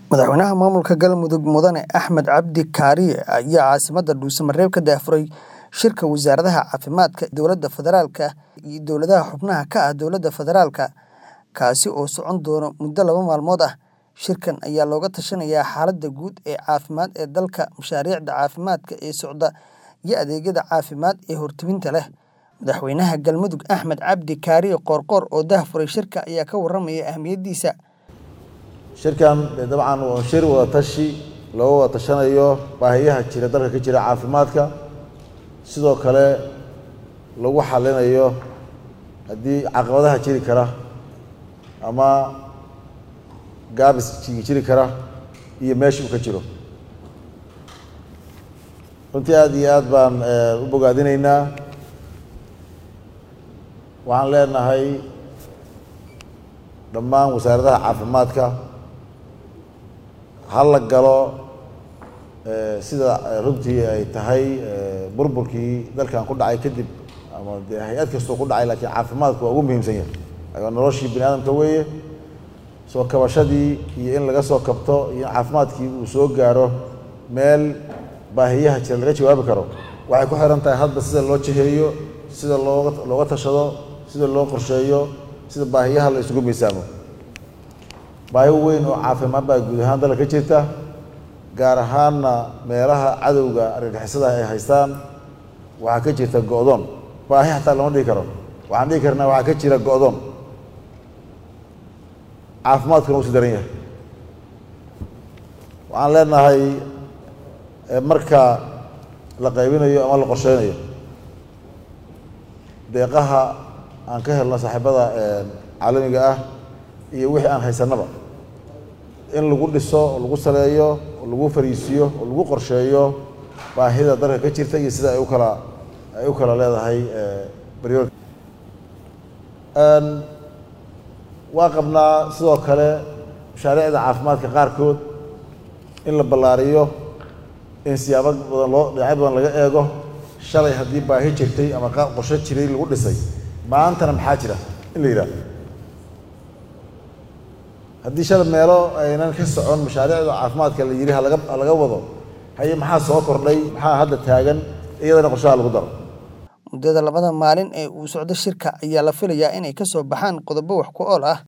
Madaxweynaha maamulka Galmudug Mudane Axmed Cabdi Kaariye ayaa caasimadda Dhuuso-Mareeb ka daahfuray shirka wasaaradaha caafimaadka dowladda federaalka iyo dowladaha xubnaha ka ah dowladda federaalka, kaasi oo socon doona muddo laba maalmood ah. Shirkan ayaa looga tashanayaa xaaladda guud ee caafimaad ee dalka, mashaariicda caafimaadka ee socda, iyo adeegyada caafimaad ee hortebinta leh. Madaxweynaha Galmudug Axmed Cabdi Kaariye Qoorqoor oo daahfuray shirka ayaa ka warramaya ahmiyadiisa. shirkan dee dabcan waa shir wada tashi looga wada tashanayo baahiyaha jira dalka ka jira caafimaadka sidoo kale lagu xalinayo haddii caqabadaha jiri kara ama gaabis jiri kara iyo meesha uu ka jiro runtii aad iyo aad baan u bogaadinaynaa waxaan leenahay dhammaan wasaaradaha caafimaadka ha la galo sida runtii ay tahay burburkii dalkan ku dhacay kadib ama dee hay-ad kastoo ku dhacay laakiin caafimaadku waa ugu muhiimsan yahay waa noloshii bini aadamka weeye soo kabashadii iyo in laga soo kabto iyo in caafimaadkii uu soo gaaro meel baahiyaha jira laga jawaabi karo waxay ku xiran tahay hadba sida loo jiheeyo sida looga looga tashado sida loo qorsheeyo sida baahiyaha la isugu miisaamo baahi weyn oo caafimaad baa guud ahaan dalka ka jirta gaar ahaanna meelaha cadowga argagixisada ay haystaan waxaa ka jirta go-doon baahi xataa lama dhihi karo waxaan dhihi karnaa waxaa ka jira go-doon caafimaadkuna usi daran yahay waxaan leenahay marka la qaybinayo ama la qorsheynayo deeqaha aan ka helno saaxiibada caalamiga ah iyo wixii aan haysanaba in lagu dhiso oo lagu saleeyo oo lagu fariisiyo oo lagu qorsheeyo baahida dalka ka jirta iyo sida ay u kala ay u kala leedahay baryoor waa qabnaa sidoo kale mashaariicda caafimaadka qaarkood in la ballaariyo in siyaabo badan loo dhinacyo badan laga eego shalay haddii baahi jirtay ama qaar qorshe jiray lagu dhisay maantana maxaa jira in la yidhahdo haddii shalay meelo aynan ka socon mashaariicda caafimaadka la yidhi halaga halaga wado haye maxaa soo kordhay maxaa hadda taagan iyadana qorshaha lagu daro muddada labada maalin ee uu socdo shirka ayaa la filayaa inay ka soo baxaan qodobo wax ku ool ah